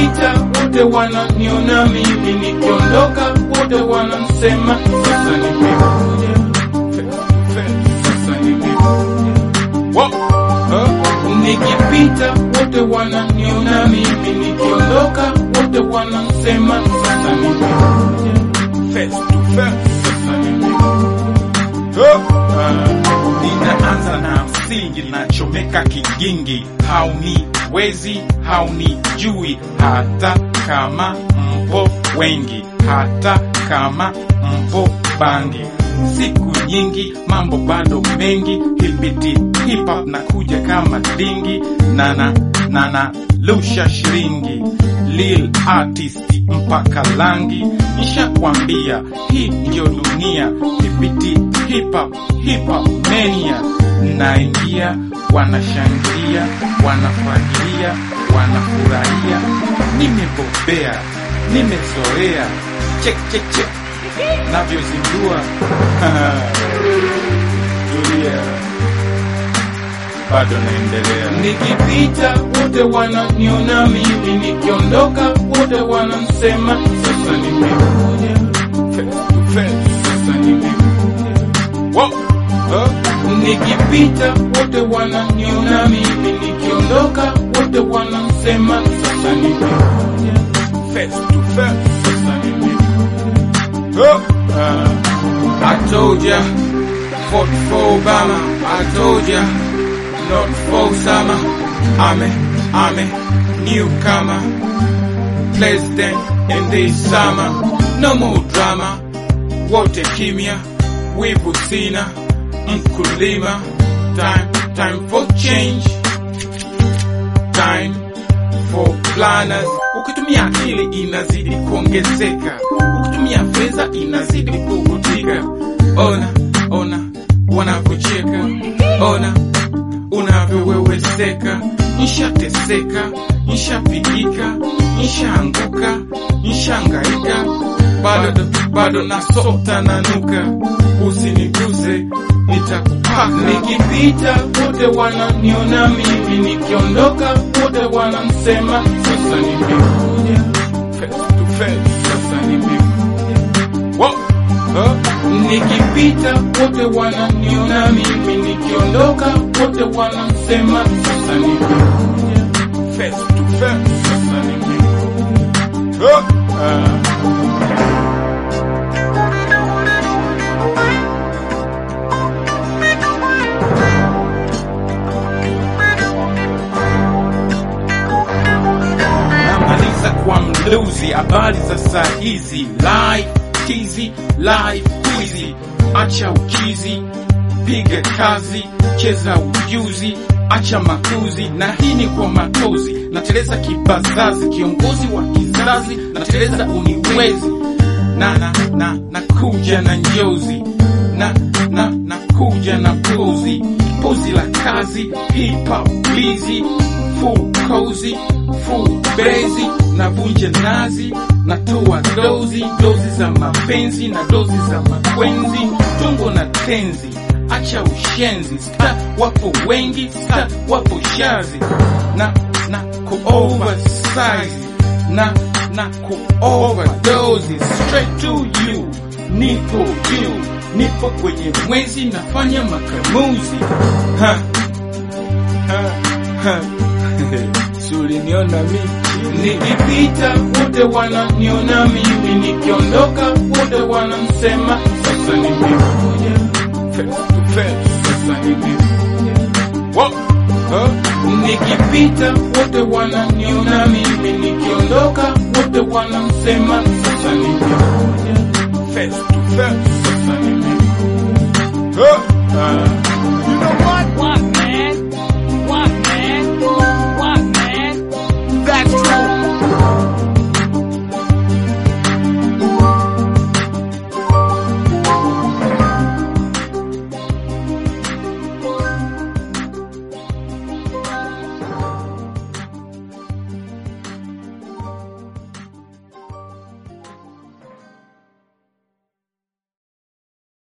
nikipita wote wananiona mimi, nikiondoka wote wanasema sasa nimekuja, sasa nimekuja. Wow. Huh? Nikipita wote wananiona mimi, nikiondoka wote wanasema sasa nimekuja, face to face, sasa nimekuja. Ninaanza na msingi, nachomeka kigingi, hauniwezi haunijui, hata kama mpo wengi, hata kama mpo bangi. Siku nyingi, mambo bado mengi, hipiti hip hop na kuja kama dingi, nana nana lusha shiringi, lil artist mpaka langi, nishakwambia hii ndio dunia, hipiti hip hop hip hop mania, naingia wanashangilia, wanafagilia, wanafurahia, nimebobea, nimezoea, chek chek chek, navyozindua Tulia, bado naendelea. Nikipita wote wananiona mimi, nikiondoka wote wanasema sasa nimekuja, face to face, sasa nimekuja. Wow. Huh? Nikipita wote wananiona mimi, nikiondoka wote wanasema sasa nimekuja, Face to face. sasa nimekuja. Oh. Uh, I told ya, fought for Obama. I told ya, not for summer. I'm a, I'm a newcomer, president in this summer. No more drama, wote kimya, wivu sina, mkulima. Time, time for change, time for planners. Ukitumia akili inazidi kuongezeka, ukitumia fedha inazidi kukutika. Ona, ona wanavyocheka, ona unavyoweweseka. Nishateseka, nishapigika, nishaanguka, nishangaika, bado bado nasota nanuka. Usiniguze, nitakupaka Nikipita wote wananiona mimi, nikiondoka wote wanasema sasa nimekuja, face to face, sasa nimekuja. Wow. Huh? Nikipita wote wananiona mimi, nikiondoka wote wanasema sasa nimekuja, face to face. sasa nimekuja. Oh. Uh. Namaliza kwa mluzi, habari za saa hizi, live tizi, live quizi, acha uchizi, piga kazi, cheza ujuzi, acha makuzi, na hii ni kwa matozi, nateleza kibazazi, kiongozi wa kizazi, nateleza uniwezi, na na na na kuja na njozi, na na na kuja na pozi, pozi la kazi, hip hop busy, full cozy, full bezi, navunja nazi, natoa dozi, dozi za mapenzi na dozi za makwenzi, tungo na tenzi, acha ushenzi, sta wapo wengi, sta wapo shazi, na na ku oversize, na na ku overdose, straight to you, nipo juu, nipo kwenye mwezi, nafanya makamuzi, ha, ha, ha. Si uliniona mimi Nikipita wote wananiona mimi, nikiondoka wote wanasema sasa nimekuja, face to face, sasa nimekuja. Wow. Huh? Nikipita wote wananiona mimi, nikiondoka wote wanasema sasa nimekuja, face to face. sasa nimekuja. Oh. Uh.